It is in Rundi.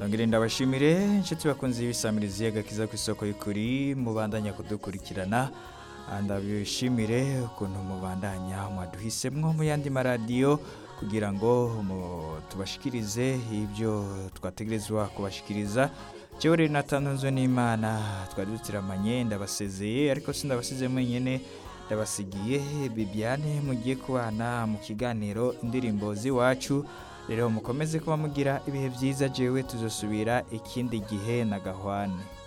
nongere ndabashimire inshuti bakunze ibisamirizi agakiza ku isoko y'ukuri mubandanya kudukurikirana Ah, ndabishimire ukuntu mubandanya mwaduhisemwo mu yandi maradiyo kugira ngo mu- tubashikirize ibyo twategerezwa kubashikiriza jewe rero natanzwe n'imana twari dutiramanye ndabasezeye ariko sindabasize mwenyene ndabasigiye bibiane mugiye kubana mu kiganiro indirimbo z'iwacu rero mukomeze kuba mugira ibihe byiza jewe tuzosubira ikindi gihe na gahwane